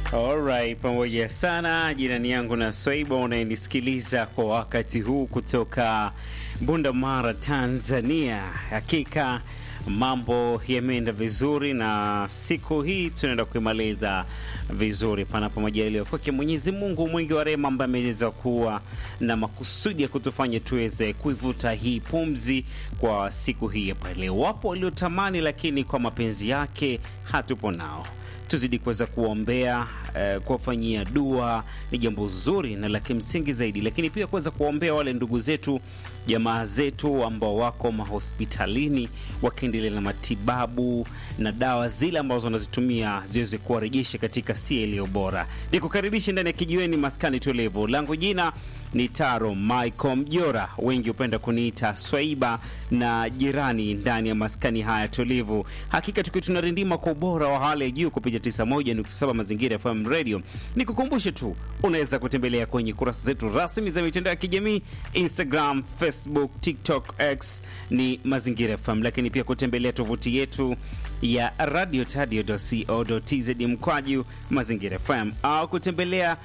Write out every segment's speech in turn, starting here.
Alright, pamoja sana jirani yangu na Swaiba unayenisikiliza kwa wakati huu kutoka Bunda Mara, Tanzania. Hakika mambo yameenda vizuri na siku hii tunaenda kuimaliza vizuri, panapo majaliwa kwake Mwenyezi Mungu mwingi wa rehema, ambaye ameweza kuwa na makusudi ya kutufanya tuweze kuivuta hii pumzi kwa siku hii hapa leo. Wapo waliotamani, lakini kwa mapenzi yake hatupo nao tuzidi kuweza kuwaombea eh, kuwafanyia dua ni jambo zuri na la kimsingi zaidi, lakini pia kuweza kuwaombea wale ndugu zetu, jamaa zetu ambao wako mahospitalini wakiendelea na matibabu na dawa zile ambazo wanazitumia ziweze kuwarejesha katika sia iliyo bora. Nikukaribisha ndani ya kijiweni maskani tulivu, langu jina ni Taro Michael Mjora, wengi hupenda kuniita Swaiba na jirani ndani ya maskani haya tulivu. Hakika tukiwa tunarindima kwa ubora wa hali ya juu kupitia 91.7 Mazingira FM Radio. Nikukumbushe tu unaweza kutembelea kwenye kurasa zetu rasmi za mitandao ya kijamii Instagram, Facebook, TikTok, X ni Mazingira FM, lakini pia kutembelea tovuti yetu ya radiotadio.co.tz mkwaju Mazingira FM au kutembelea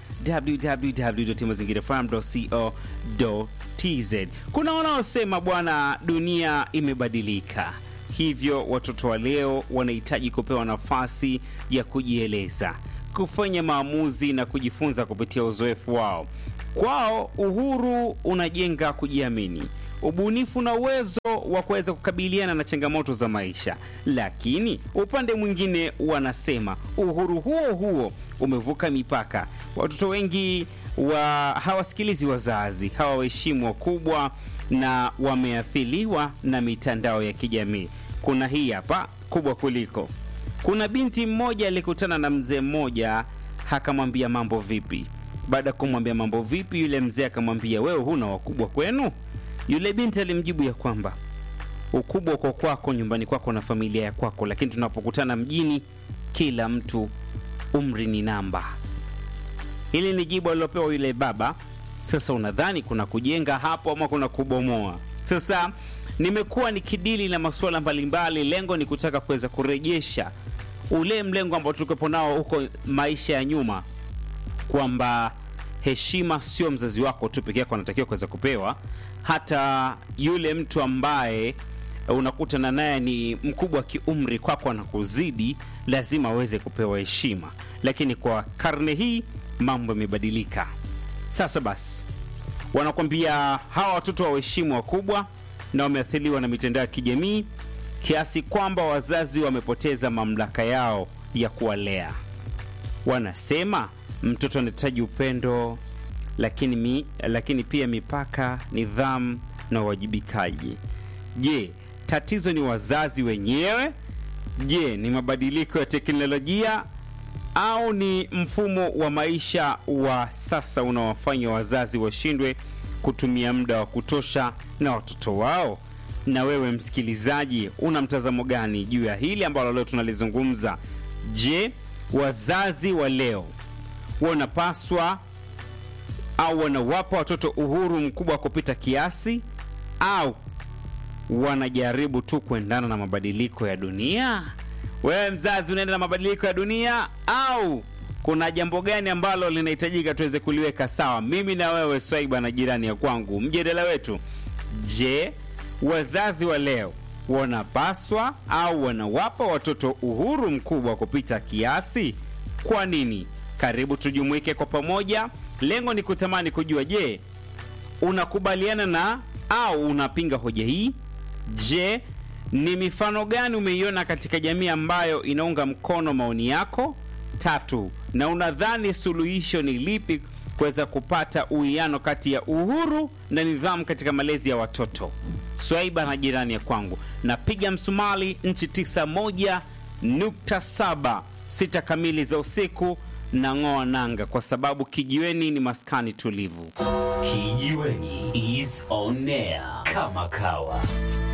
www.mazingirafm.co.tz. Kuna wanaosema bwana, dunia imebadilika, hivyo watoto wa leo wanahitaji kupewa nafasi ya kujieleza, kufanya maamuzi na kujifunza kupitia uzoefu wao. Kwao uhuru unajenga kujiamini ubunifu na uwezo wa kuweza kukabiliana na changamoto za maisha, lakini upande mwingine wanasema uhuru huo huo umevuka mipaka. Watoto wengi wa hawasikilizi wazazi, hawaheshimu wakubwa na wameathiriwa na mitandao ya kijamii. Kuna hii hapa kubwa kuliko. Kuna binti mmoja alikutana na mzee mmoja, akamwambia mambo vipi. Baada ya kumwambia mambo vipi, yule mzee akamwambia, wewe huna wakubwa kwenu? Yule binti alimjibu ya kwamba ukubwa uko kwako nyumbani kwako na familia ya kwako, lakini tunapokutana mjini, kila mtu umri ni namba. Hili ni jibu alilopewa yule baba. Sasa unadhani kuna kujenga hapo ama kuna kubomoa? Sasa nimekuwa nikidili na masuala mbalimbali, lengo ni kutaka kuweza kurejesha ule mlengo ambao tulikuwepo nao huko maisha ya nyuma, kwamba heshima sio mzazi wako tu peke yako anatakiwa kuweza kupewa, hata yule mtu ambaye unakutana naye ni mkubwa kiumri kwako, anakuzidi lazima aweze kupewa heshima. Lakini kwa karne hii mambo yamebadilika. Sasa basi, wanakwambia hawa watoto waheshimu wakubwa na wameathiriwa na mitandao ya kijamii kiasi kwamba wazazi wamepoteza mamlaka yao ya kuwalea. Wanasema mtoto anahitaji upendo lakini, mi, lakini pia mipaka, nidhamu na uwajibikaji. Je, tatizo ni wazazi wenyewe? Je, ni mabadiliko ya teknolojia au ni mfumo wa maisha wa sasa unaowafanya wazazi washindwe kutumia muda wa kutosha na watoto wao? Na wewe msikilizaji, una mtazamo gani juu ya hili ambalo leo tunalizungumza? Je, wazazi wa leo wanapaswa au wanawapa watoto uhuru mkubwa wa kupita kiasi au wanajaribu tu kuendana na mabadiliko ya dunia? Wewe mzazi, unaenda na mabadiliko ya dunia au kuna jambo gani ambalo linahitajika tuweze kuliweka sawa, mimi na wewe, Swaiba na jirani ya kwangu? Mjadala wetu, je, wazazi wa leo wanapaswa au wanawapa watoto uhuru mkubwa wa kupita kiasi? Kwa nini? Karibu tujumuike kwa pamoja. Lengo ni kutamani kujua, je, unakubaliana na au unapinga hoja hii? Je, ni mifano gani umeiona katika jamii ambayo inaunga mkono maoni yako? Tatu, na unadhani suluhisho ni lipi kuweza kupata uwiano kati ya uhuru na nidhamu katika malezi ya watoto? Swaiba na jirani ya kwangu, napiga msumali nchi 91.7 sita kamili za usiku na ng'oa nanga, kwa sababu kijiweni ni maskani tulivu. Kijiweni is on air kama kawa.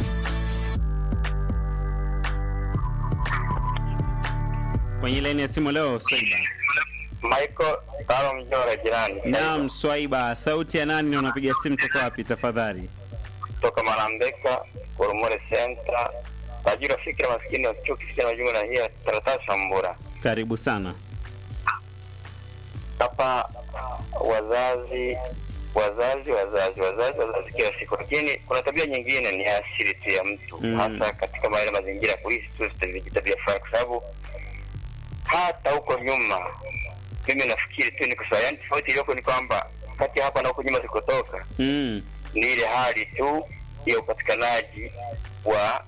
Kwenye laini ya simu leo, Swaiba. Michael Taro Mjora jirani. Naam, Swaiba, sauti ya nani na unapiga simu toka wapi tafadhali? Kutoka Marambeka, Koromore Center. Tajiri wa fikira maskini wa chuo kisicho na majungu na hiya taratasa Mbura. Karibu sana. hapa wazazi wazazi wazazi wazazi wazazi kila siku, lakini kuna tabia nyingine ni asili tu ya mtu Mm. hasa katika yale mazingira ya kuishi tu tabia- tabia fulani, kwa sababu hata huko nyuma mimi nafikiri tu ni kwa sababu, yani tofauti iliyoko ni kwamba kati ya hapa na huko nyuma zikotoka Mm. ni ile hali tu ya upatikanaji wa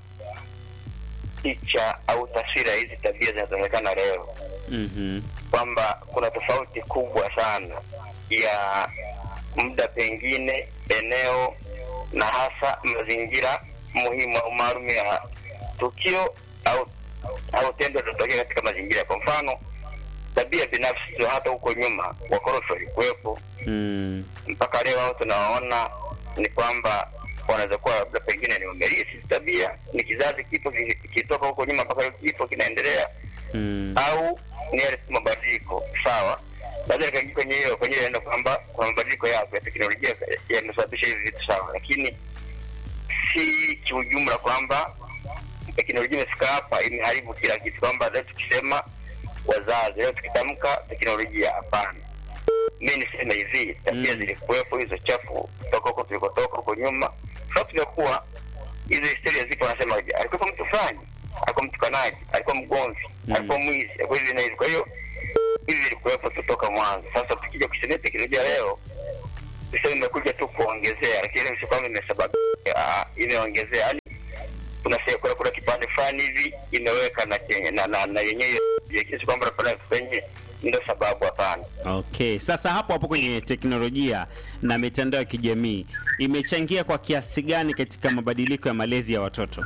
picha au taswira ya hizi tabia zinazoonekana leo Mhm. kwamba kuna tofauti kubwa sana ya muda pengine eneo na hasa mazingira muhimu au maalum ya tukio au au tendo lilotokea katika mazingira kwa mfano tabia binafsi tu hata huko nyuma wakorofi walikuwepo Mm. mpaka leo hao tunawaona ni kwamba wanaweza kuwa labda pengine ni wamelisi tabia ni kizazi kipo ki- kitoka huko nyuma mpaka leo kipo kinaendelea Mm. au ni yale tu mabadiliko sawa baada ya kaingia kwenye hiyo kwenye neno kwamba kuna mabadiliko yapo ya teknolojia yamesababisha hivi vitu sawa lakini si kiujumla kwamba teknolojia imefika hapa imeharibu kila kitu kwamba leo tukisema wazazi leo tukitamka teknolojia hapana mi niseme hivi tabia Mm. zilikuwepo hizo chafu kutoka huko tulikotoka huko nyuma sababu tumekuwa hizo historia zipo wanasema hivi alikuwa mtu fulani alikuwa mtukanaji alikuwa mgomvi Mm. alikuwa mwizi alikuwa hivi na hivi kwa hiyo hivi vilikuwepo tu toka mwanzo sasa tukija kusemea teknolojia leo tuseme imekuja tu kuongezea lakini sio kwamba imesababisha ah, imeongezea yani kuna se- kuna, kuna kipande fulani hivi imeweka na chenye na na, na yenyewe kiasi kwamba napenda kwenye ndio sababu hapana Okay, sasa hapo hapo kwenye teknolojia na mitandao ya kijamii imechangia kwa kiasi gani katika mabadiliko ya malezi ya watoto?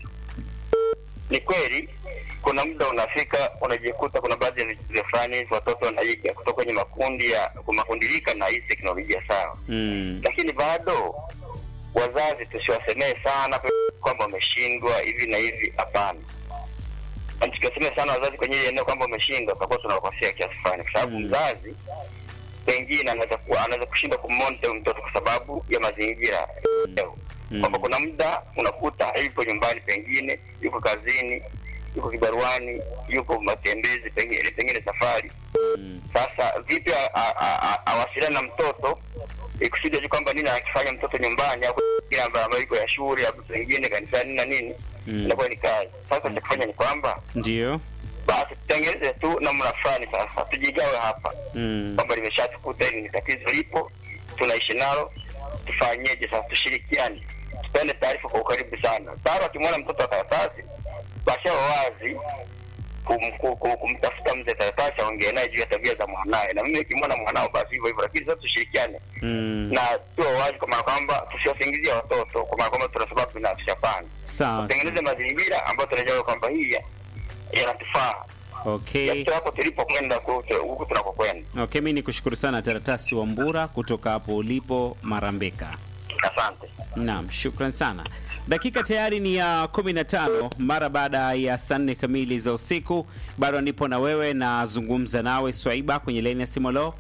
ni kweli kuna muda unafika unajikuta kuna baadhi ya vitu fulani hivi watoto wanaiga kutoka kwenye makundi ya makundilika na hii teknolojia sawa Mm. lakini bado wazazi tusiwasemee sana kwamba wameshindwa hivi na hivi hapana Na tukiwasemea sana wazazi kwenye ile eneo kwamba wameshindwa tutakuwa tunawakosea kiasi fulani kwa sababu Mm. mzazi pengine anaweza kuwa anaweza kushindwa kumonte huyu mtoto kwa sababu ya mazingira leo Mm. kwamba kuna muda unakuta yupo nyumbani pengine yuko kazini yuko kibaruani yuko matembezi pengine pengine safari Mm. sasa vipi a- a- a- a- awasiliane na mtoto ikusudi ajue kwamba nini anakifanya mtoto nyumbani au kile ambayo ambayo iko ya shule au pengine kanisani na nini Mm. inakuwa ni kazi sasa cha kufanya ni kwamba Ndio. basi tutengeneze tu namna fulani sasa tujigawe hapa Mm. kwamba limeshatukuta hili ni tatizo lipo tunaishi nalo tufanyeje sasa tushirikiane tupende taarifa kwa ukaribu sana tayari wakimwona mtoto wa karatasi basi awe wazi kum, kum, kum, kumtafuta mzee karatasi aongee naye juu ya tabia za mwanaye na mimi nikimwona mwanao basi hivyo hivyo lakini sasa tushirikiane Mm. na tuwe wazi kwa maana kwamba tusiwasingizia watoto kwa maana kwamba tuna sababu binafsi hapana Sawa. tutengeneze mazingira ambayo tunajua kwamba hii ya- yanatufaa Okay. yatoe hapo tulipokwenda huku huku tunakokwenda Okay, mimi nikushukuru sana Taratasi Wambura kutoka hapo ulipo Marambeka. asante Naam, shukran sana. Dakika tayari ni ya 15 mara baada ya saa nne kamili za usiku. Bado nipo na wewe, nazungumza nawe Swaiba kwenye laini ya simu. Lo,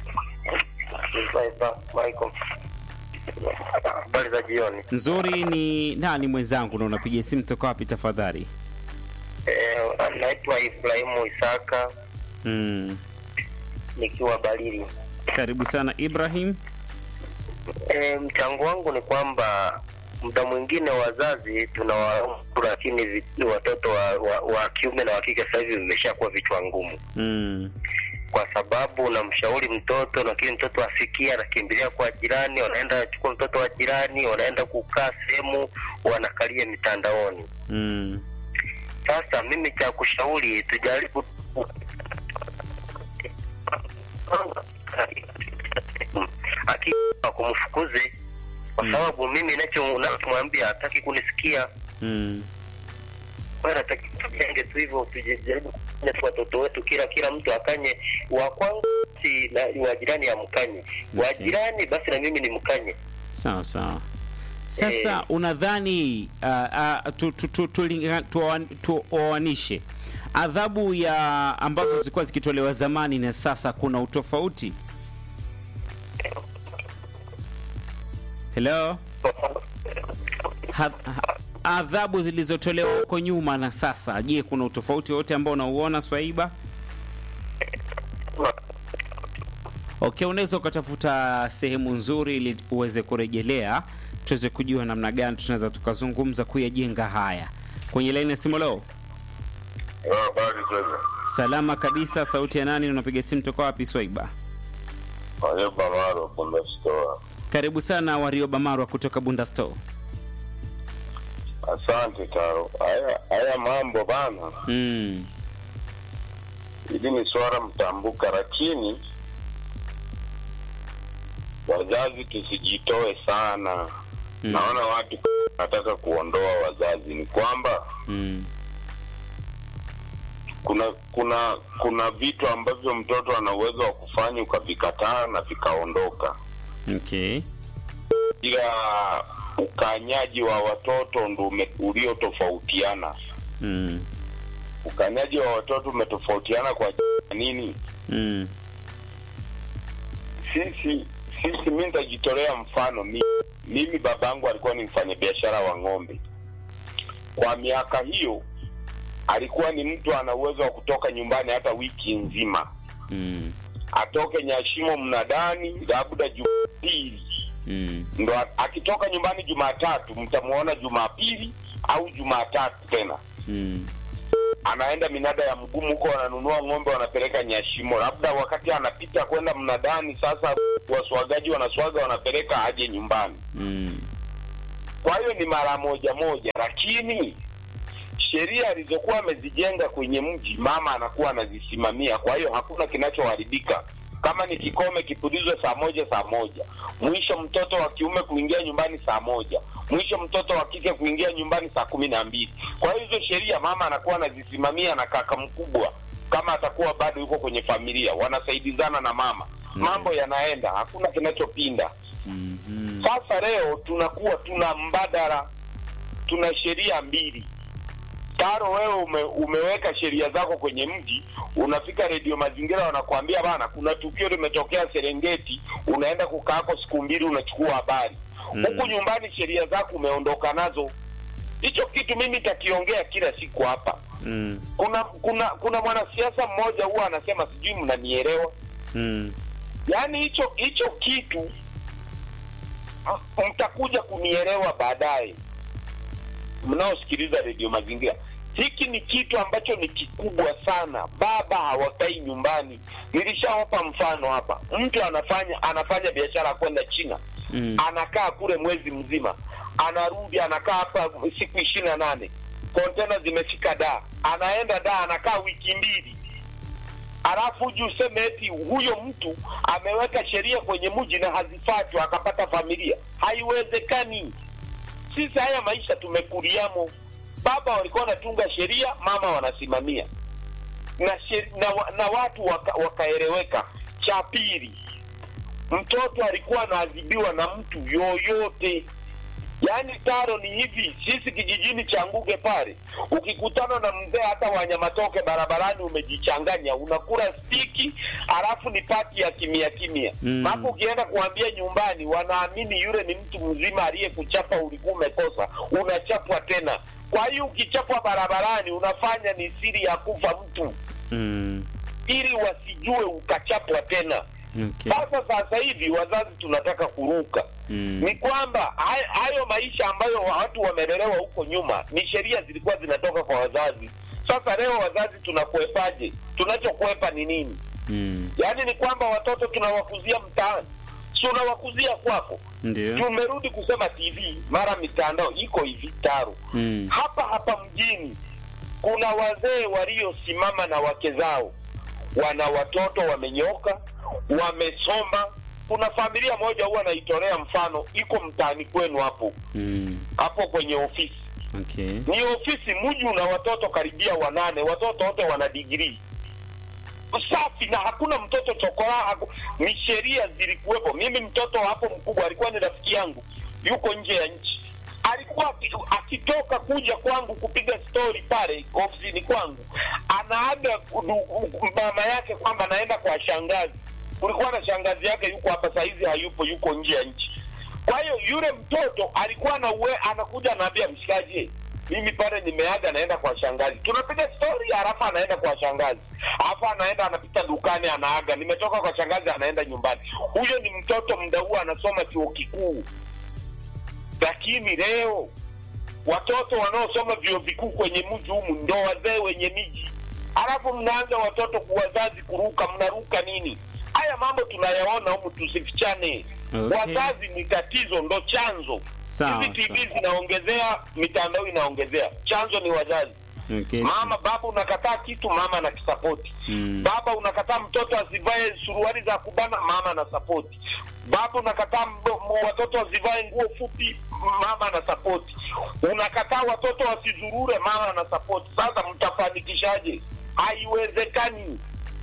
habari za jioni nzuri. Ni nani mwenzangu na unapiga simu toka wapi tafadhali? Eh, naitwa Ibrahimu Isaka Mm. nikiwa Barili. Karibu sana Ibrahim. E, mchango wangu ni kwamba muda mwingine wazazi tunawalaumu, lakini vi- watoto wa, wa, wa kiume na wa kike sasa hivi vimeshakuwa vichwa ngumu, Mm. kwa sababu unamshauri mtoto, lakini mtoto asikia, anakimbilia kwa jirani, wanaenda wanachukua mtoto wa jirani, wanaenda kukaa sehemu, wanakalia mitandaoni. Mm. Sasa mimi cha kushauri tujaribu akiwa kumfukuze kwa Mm. sababu mimi nacho nachomwambia hataki kunisikia. Mm. Kwa hiyo nataki tujenge tu hivyo, tujaribu kufanya tu watoto wetu, kila kila mtu akanye wa kwangu si na wa jirani amkanye wa Okay. jirani, basi na mimi nimkanye. Sawa sawa. Sasa Eh. unadhani uh, uh, tu, tu, tu, tulinga- tuoan- tuoanishe adhabu ya ambazo zilikuwa zikitolewa zamani na sasa, kuna utofauti? Hello? Ha, ha, adhabu zilizotolewa huko nyuma na sasa, je, kuna utofauti wote ambao unauona Swaiba? Okay, unaweza ukatafuta sehemu nzuri ili uweze kurejelea, tuweze kujua namna gani tunaweza tukazungumza kuyajenga haya. Kwenye laini ya simu leo, Habari kwema. salama kabisa. Sauti ya nani? Unapiga simu toka wapi? Swaiba, Ayuba Maro Bunda Store. karibu sana. Warioba Marwa kutoka Bunda Store. Asante Taro. Haya haya mambo bana, Mm. hili ni swala mtambuka, lakini wazazi tusijitoe sana. Mm. Naona watu nataka kuondoa wazazi, ni kwamba Mm. kuna kuna kuna vitu ambavyo mtoto ana uwezo wa kufanya ukavikataa na vikaondoka, Okay. ila ukanyaji wa watoto ndo ume- uliotofautiana. Mm. Ukanyaji wa watoto umetofautiana kwa nini? Mm. Sisi sisi, mi nitajitolea mfano. Mimi, mimi babangu alikuwa ni mfanyabiashara wa ng'ombe. Kwa miaka hiyo alikuwa ni mtu ana uwezo wa kutoka nyumbani hata wiki nzima, Mm. atoke Nyashimo mnadani labda Jumapili Mm. ndo a- akitoka nyumbani Jumatatu mtamuona Jumapili au Jumatatu tena Mm. anaenda minada ya mgumu huko, wananunua ng'ombe wanapeleka Nyashimo, labda wakati anapita kwenda mnadani. Sasa waswagaji wanaswaga wanapeleka aje nyumbani. Mm. Kwa hiyo ni mara moja moja, lakini sheria alizokuwa amezijenga kwenye mji mama anakuwa anazisimamia. Kwa hiyo hakuna kinachoharibika. Kama ni kikome kipulizwe saa moja saa moja, mwisho mtoto wa kiume kuingia nyumbani saa moja, mwisho mtoto wa kike kuingia nyumbani saa kumi na mbili. Kwa hiyo hizo sheria mama anakuwa anazisimamia na kaka mkubwa kama atakuwa bado yuko kwenye familia, wanasaidizana na mama, mambo yanaenda, hakuna kinachopinda. Mhm. Sasa leo tunakuwa tuna mbadala, tuna sheria mbili. Taro, wewe ume, umeweka sheria zako kwenye mji, unafika redio Mazingira wanakuambia bana, kuna tukio limetokea Serengeti, unaenda kukaako siku mbili, unachukua habari Mm. huku nyumbani, sheria zako umeondoka nazo. Hicho kitu mimi takiongea kila siku hapa. Mm. Kuna kuna kuna mwanasiasa mmoja huwa anasema, sijui mnanielewa Mm. yaani hicho hicho kitu ah, mtakuja kunielewa baadaye mnaosikiliza redio mazingira hiki ni kitu ambacho ni kikubwa sana baba hawakai nyumbani nilishawapa mfano hapa mtu anafanya anafanya biashara ya kwenda china Mm. anakaa kule mwezi mzima anarudi anakaa hapa siku ishirini na nane kontena zimefika daa anaenda daa anakaa wiki mbili alafu uji useme eti huyo mtu ameweka sheria kwenye mji na hazifatwi akapata familia haiwezekani sisi haya maisha tumekuliamo baba walikuwa wanatunga sheria mama wanasimamia na, sheri, na, wa- na watu waka, wakaeleweka cha pili mtoto alikuwa anaadhibiwa na mtu yoyote yaani taro ni hivi sisi kijijini cha nguge pale ukikutana na mzee hata wanyamatoke barabarani umejichanganya unakula stiki alafu ni pati ya kimya kimya Mm. hapo ukienda kuambia nyumbani wanaamini yule ni mtu mzima aliyekuchapa ulikuwa umekosa unachapwa tena kwa hiyo ukichapwa barabarani unafanya ni siri ya kufa mtu Mm. ili wasijue ukachapwa tena Okay. sasa sasa hivi wazazi tunataka kuruka Mm. ni kwamba hay- hayo maisha ambayo watu wamelelewa huko nyuma ni sheria zilikuwa zinatoka kwa wazazi sasa leo wazazi tunakwepaje tunachokwepa ni nini Mm. yaani ni kwamba watoto tunawakuzia mtaani si unawakuzia kwako Ndio. tumerudi kusema tv mara mitandao iko hivi taru Mm. hapa hapa mjini kuna wazee waliosimama na wake zao wana watoto wamenyoka wamesoma kuna familia moja huwa naitolea mfano iko mtaani kwenu hapo Mm. hapo kwenye ofisi Okay. ni ofisi mji una watoto karibia wanane watoto wote wana digrii safi na hakuna mtoto chokora haku, ni sheria zilikuwepo mimi mtoto hapo mkubwa alikuwa ni rafiki yangu yuko nje ya nchi alikuwa aki- akitoka kuja kwangu kupiga stori pale ofisini kwangu anaaga du- mama yake kwamba anaenda kwa shangazi kulikuwa na shangazi yake yuko hapa sahizi hayupo yuko nje ya nchi kwa hiyo yule mtoto alikuwa na uwe, anakuja anaambia mshikaji mimi pale nimeaga naenda kwa shangazi tunapiga stori halafu anaenda kwa shangazi alafu anaenda anapita dukani anaaga nimetoka kwa shangazi anaenda nyumbani huyo ni mtoto mda huo anasoma chuo kikuu lakini leo watoto wanaosoma vyuo vikuu kwenye mji humu ndo wazee wenye miji alafu mnaanza watoto wazazi kuruka mnaruka nini haya mambo tunayaona humu tusifichane Okay. wazazi ni tatizo ndo chanzo Sawa, hizi tv sawa. zinaongezea mitandao inaongezea chanzo ni wazazi Okay. mama baba unakataa kitu mama na kisapoti Mm. baba unakataa mtoto asivae suruali za kubana mama na sapoti baba unakataa mdo- m- watoto wasivae nguo fupi mama na sapoti unakataa watoto wasizurure mama na sapoti sasa mtafanikishaje haiwezekani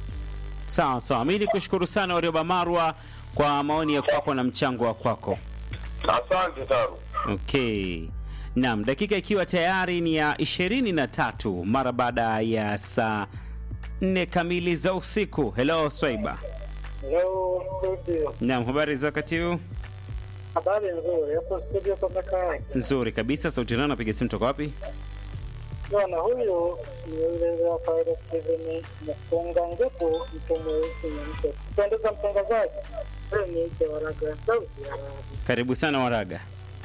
Sawa sawa, mi nikushukuru sana Warioba Marwa kwa maoni ya kwako na mchango wa kwako. asante taru Okay. Naam, dakika ikiwa tayari ni ya ishirini na tatu mara baada ya saa nne kamili za usiku. Hello Swaiba. Leo studio, Naam, habari za wakati huu? habari nzuri hapo studio kwa kaka Nzuri kabisa. Sauti nao napiga simu toka wapi? bwana. Huyu ni yule wa Pirate Steven Mfunga Ngutu, mtu mweusi na mtu kupendeza, mtangazaji wewe ni ite waraga sauti ya radio. Karibu sana Waraga.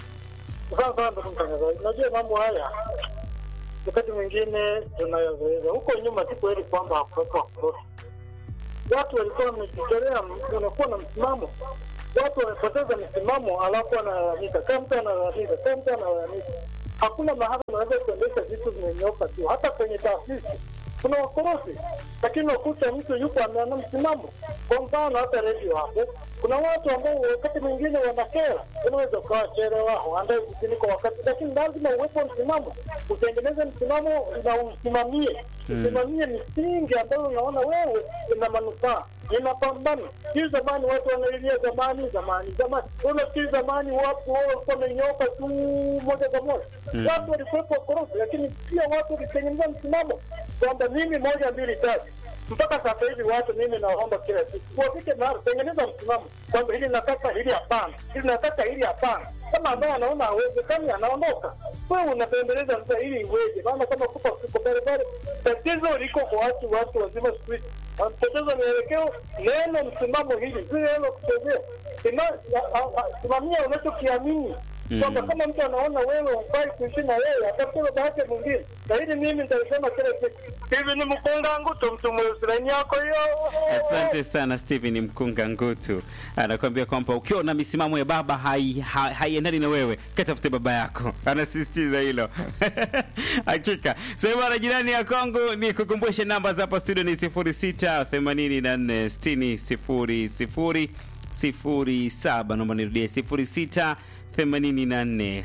Sasa ndugu mtangazaji, unajua mambo haya wakati mwingine tunayazoeza. Huko nyuma si kweli kwamba hakuwepo wakorofi. Watu walikuwa wamejitolea, unakuwa na msimamo. Watu wamepoteza msimamo, alafu wanalalamika. Kama mtu analalamika, kama mtu analalamika, hakuna mahali unaweza kuendesha vitu vimenyoka tu. Hata kwenye taasisi kuna wakorofi, lakini wakuta mtu yuko ameana msimamo. Kwa mfano hata redio hapo, kuna watu ambao wakati mwingine wanakera, unaweza ukawachelewa waandae vipindi kwa wakati, lakini lazima uwepo msimamo, utengeneze msimamo na usimamie usimamie misingi ambayo unaona wewe ina manufaa inapambana. Hii zamani watu wanalilia zamani zamani zamani, unafikiri zamani watu wao walikuwa wamenyoka tu moja kwa moja. Watu walikuwepo wakorofi, lakini pia watu walitengeneza msimamo kwamba mimi moja mbili tatu mpaka sasa hivi watu mimi naomba kila siku wafike mahali tengeneza msimamo kwamba hili nataka hili hapana hili nataka hili hapana kama ambaye anaona hawezekani anaondoka wewe unapendeleza sasa ili iweje maana kama kupa kuko barabara tatizo liko kwa watu watu wazima siku hizi wanapoteza mielekeo neno msimamo hili si neno kuchezea Sima- a- a- a- simamia unachokiamini kwamba kama mtu anaona wewe hufai kuishi na yeye atafute baba yake mwingine na hili mimi nitalisema kila siku hivi ni mkunga ngutu mtu mweusi laini yako hiyo Asante sana Steven Mkunga Ngutu anakuambia kwamba ukiwa na misimamo ya baba haiendani hai, haiendani na wewe, katafute baba yako. Anasisitiza hilo hakika. So hivyo na jirani ya Kongo, ni kukumbushe namba za hapa studio ni 06 84 60 00 07. Naomba nirudie 06 84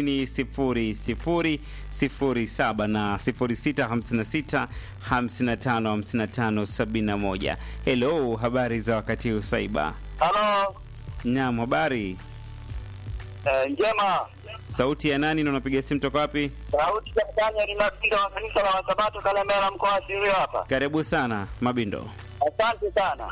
60 00 07 na 0656 55 55 71. Hello, habari za wakati huu Swaiba? halo Naam, habari. eh, njema Sauti ya nani na unapiga simu toka wapi? sauti za kanya linapiga wa kanisa la wasabato kalemera mkoa wa sirio hapa Karibu sana Mabindo. asante sana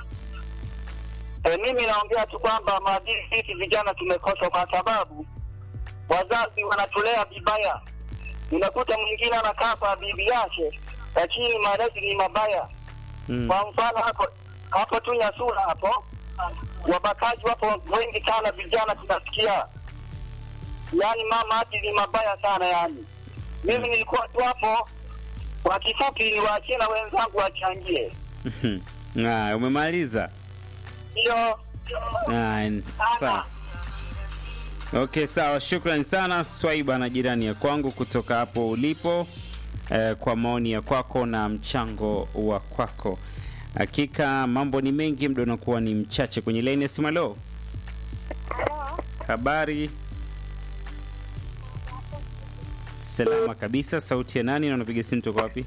e, mimi naongea tu kwamba maadili sisi vijana tumekosa kwa sababu wazazi wanatulea vibaya unakuta mwingine anakaa kwa bibi yake lakini malezi ni mabaya Mm. kwa mfano hapo hapo tu Nyasura hapo wabakaji wapo wengi sana, vijana tunasikia, yaani mama hati ni mabaya sana yani. Mimi nilikuwa tu hapo, kwa kifupi niwaachie na wenzangu wachangie Ah, umemaliza? hiyo. Ah, sawa. Okay, sawa. Shukrani sana Swaiba na jirani ya kwangu kutoka hapo ulipo eh, kwa maoni ya kwako na mchango wa kwako. Hakika mambo ni mengi, muda unakuwa ni mchache. Kwenye laini ya simu, leo habari salama kabisa. Sauti ya nani na unapiga simu toka wapi?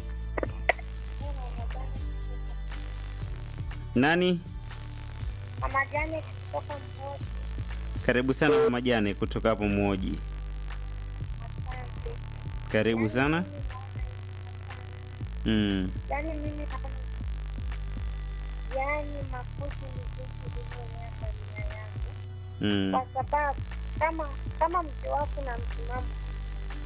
Nani? Mama Janet kutoka Mbozi. Karibu sana mama Jane kutoka hapo Mwoji. Asante. Karibu sana. Mm. Yaani mimi naona yaani makuzi ni jinsi ulivyolea familia yangu, Mm. kwa sababu kama kama mke wako na msimamo